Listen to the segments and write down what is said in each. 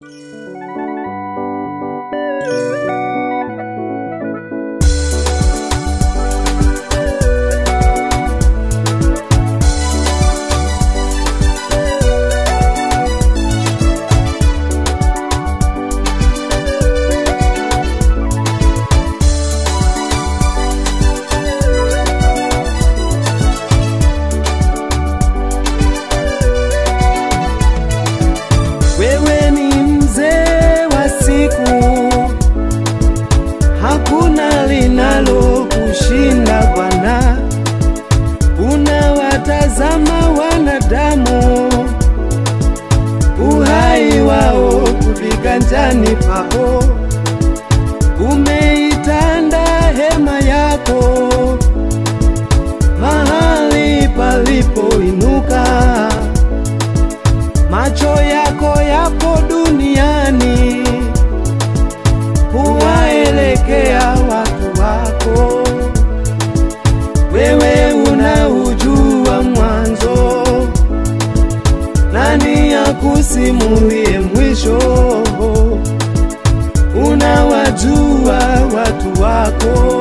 Wewe ni mzee wa siku, hakuna linalo kushinda Bwana. Unawatazama wanadamu, uhai wao viganjani pako. Umeitanda hema yako mahali palipoinuka macho yako yapo duniani, huwaelekea watu wako. Wewe unaujua mwanzo, nani akusimulie mwisho? Unawajua watu wako,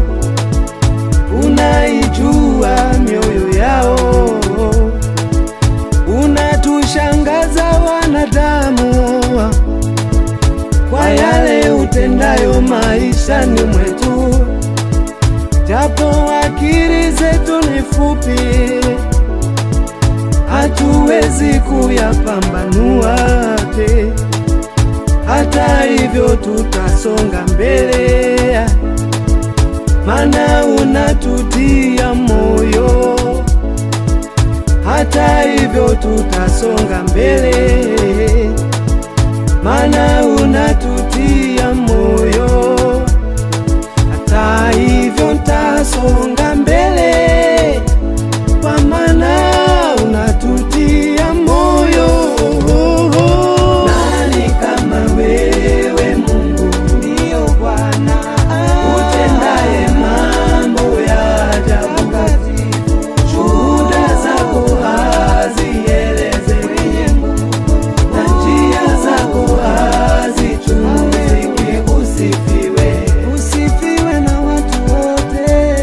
unaijua mioyo yao unatushangaza wanadamu kwa yale utendayo maishani mwetu, japo akili zetu ni fupi, hatuwezi kuyapambanua te. Hata hivyo tutasonga mbele, mana unatutia moyo hata hivyo tutasonga mbele, mana unatutia moyo. Hata hivyo ntasonga mbele, kwa mana unatutia moyo. Nani kama wewe Mungu? Ndiyo Bwana utendaye mambo ya ajabu shuhuda zako hazielezeki, na njia zako hazichunguziki. Usifiwe, usifiwe na watu wote.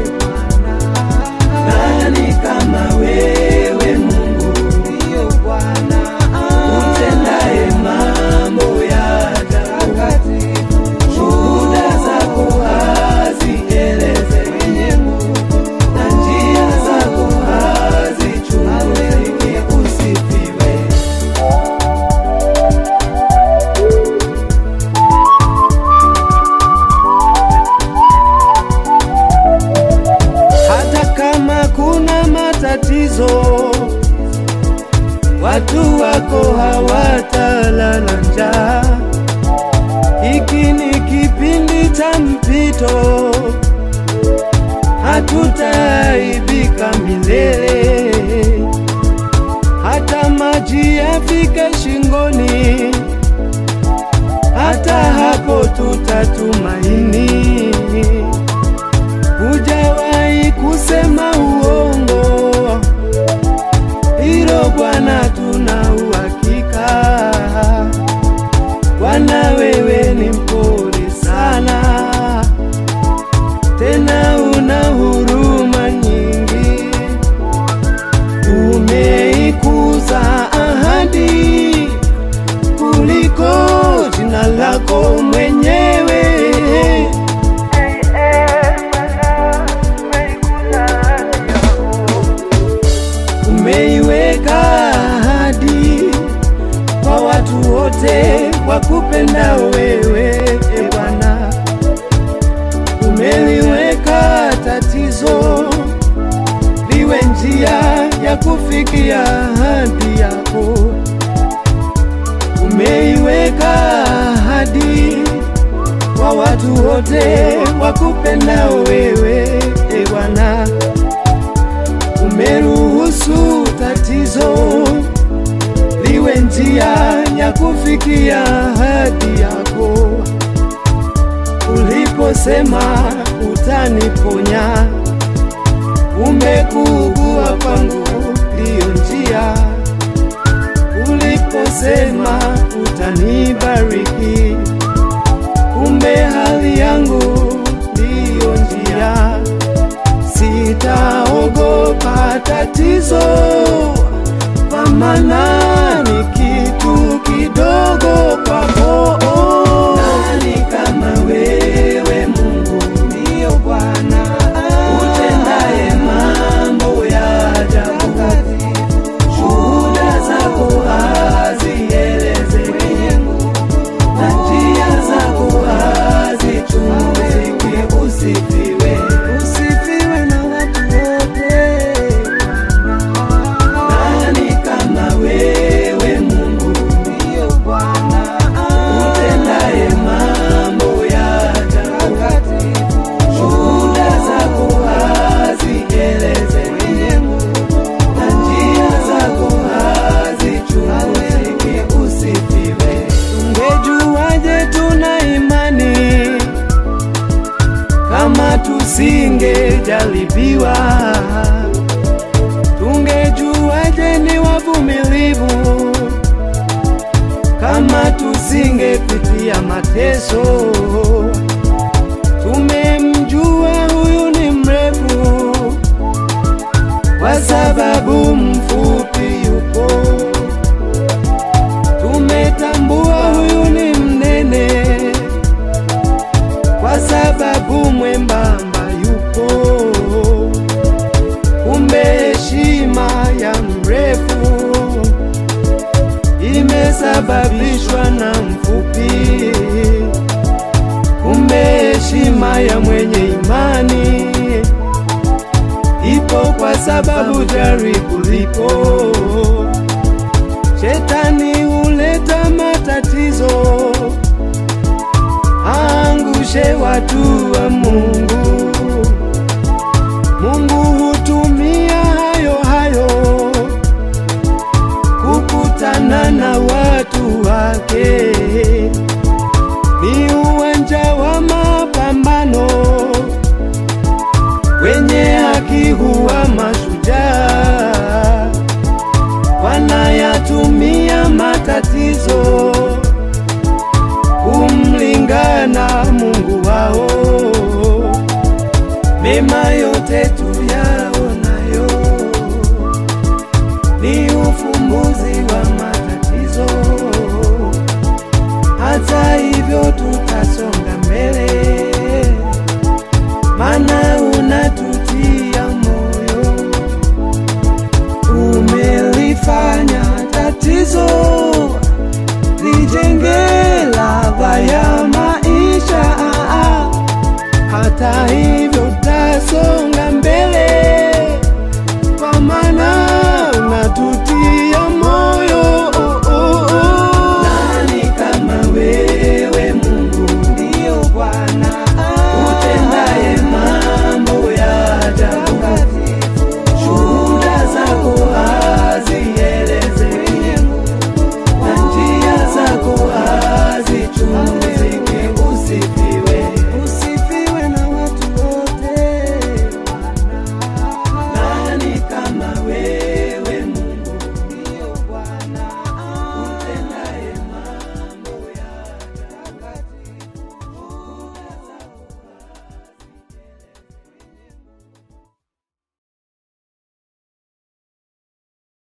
Nani kama wewe Mungu? Ndiyo Bwana utendaye mambo ya ajabu, shuhuda zako hazielezeki na njia zako hazichunguziki. Usifiwe. Hata kama kuna matatizo, watu wako hawatalala njaa. Hiki ni kipindi cha mpito, hatutaaibika milele. Hata maji yafike shingoni, hata hapo tutatumaini. Hujawahi kusema uongo, hilo Bwana tuna uhakika. Bwana wewe ni mpole sana, tena una huruma nyingi. Umeikuza ahadi kuliko jina lako mwenyewe. Umeiweka ahadi kwa watu wote wakupendao wewe, e Bwana. Umeliweka tatizo liwe njia ya kufikia ahadi yako. Umeiweka ahadi kwa watu wote wakupendao wewe, e Bwana. Umeruhusu tatizo liwe njia ya kufikia ahadi yako. Uliposema utaniponya, umekuugua kwangu ndiyo njia. Uliposema uta utanibariki. Kumbe hali yangu ndiyo njia, sitaogopa tatizo, kwa maana ni kitu kidogo kwako. Nani kama wewe Mungu, ndiyo Bwana utendaye mambo ya ajabu shuhuda zako hazielezeki, na njia zako hazichunguziki. Usifiwe, usifiwe na watu wote. Nani kama wewe Mungu, ndiyo Bwana utendaye mambo ya ajabu, shuhuda zako hazielezeki na njia zako hazichunguziki. Usifiwe. Tungejuaje tuna imani kama tusingejaribiwa? Tungejuaje ni wavumilivu kama tusingepitia mateso? Tumemjua huyu ni mrefu kwa sababu mfupi yupo. Tumetambua huyu ni mnene kwa sababu mwembamba yupo. Kumbe heshima ya mrefu imesababishwa na mfupi. Kumbe heshima ya mwenye imani ipo kwa sababu jaribu lipo. Shetani huleta matatizo, angushe watu wa Mungu. Mungu hutumia hayo hayo kukutana na watu wake. Ni uwanja wa mapambano wenye haki huwa